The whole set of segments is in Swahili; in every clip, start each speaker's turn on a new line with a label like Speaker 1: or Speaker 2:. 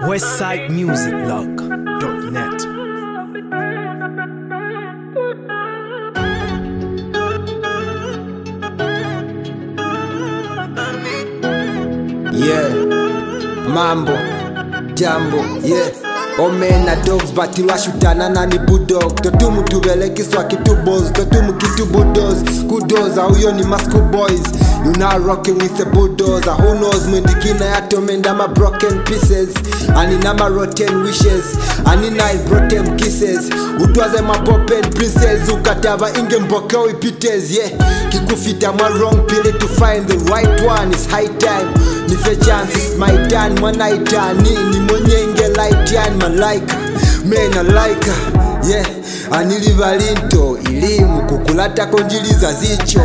Speaker 1: westsidemusicblog.net.
Speaker 2: yeah mambo jambo yeah omena dogs batilwashutana nani budog totumu tuvelekiswa kitubos totumu kitubudos kudoza huyo ni masco boys you now rocking with the bulldozer who knows mwendikina yatomenda ma broken pieces anina ma rotten wishes anina broken kisses utwaze ma popped princess ukatava inge mbokeo ipites yeah kikufita mwa wrong pili to find the right one is high time nife chance is my turn mwanaitani ni mwenyenge light yani malaika mena laika yeah anilivalinto ilimu kukulatako njiliza zicho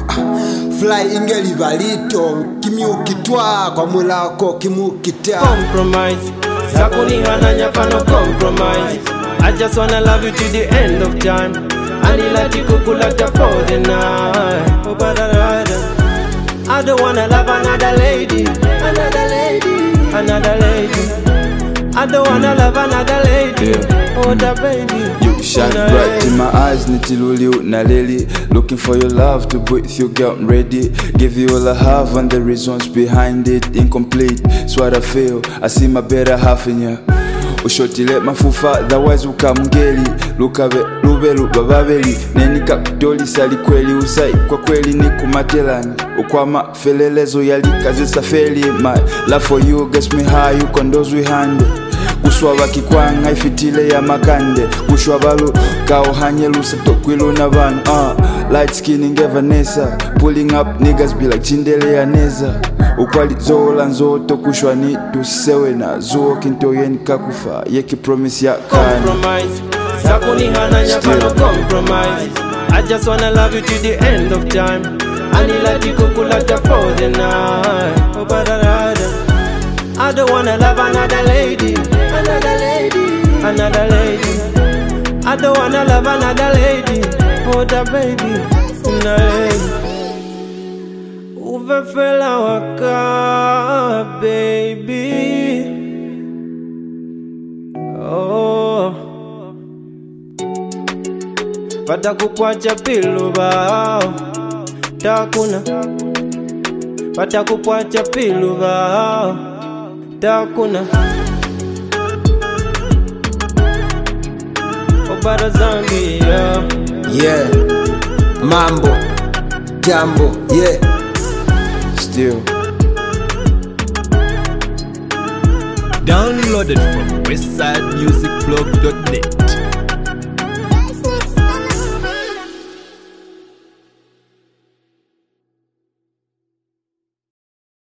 Speaker 2: fly ingelivalito kimiukitwa kwa mulako kimukita
Speaker 3: compromise sakunihananya pano compromise i just wanna love you to the end of time anilati for the night oh, but I, I don't wanna love another lady another lady another lady I don't wanna love another lady oh the baby
Speaker 4: You shine
Speaker 3: Una
Speaker 4: bright in
Speaker 3: lady.
Speaker 4: my eyes, Nitiluliu Naleli. Looking for your love to breathe you, girl, I'm ready. Give you all I have and the reasons behind it. Incomplete, it's what I feel. I see my better half in you. ushotile mafufa otherwise ukamngeli lukabe lube luba babeli nenikakutolisa likweli usai kwa kweli ni kumatelani ukwama felelezo yalikazisa feli my love for you gets me high ukondozwi hande kuswaba kikwanga ifitile ya makande kushwabalu kauhanyelusa tokwiluna vanhu uh, light skin ingevanesa pulling up niggas be like chindele yaneza ukwali zola nzoto kushwa ni tusewe na zuo kintoyeni kakufa yekipromise ya kani
Speaker 3: compromise sakunihananya pano compromise i just wanna love you to the end of time anilati kukulata for the night oh, but I, I don't wanna love another lady another lady another lady I don't wanna love another lady oh the baby una lady uvefela waka baby oh patakupwacha piluva takuna patakupwacha piluva takuna obara zambia
Speaker 2: yeah mambo jambo yeah
Speaker 4: still
Speaker 1: Downloaded from westsidemusicblog.net.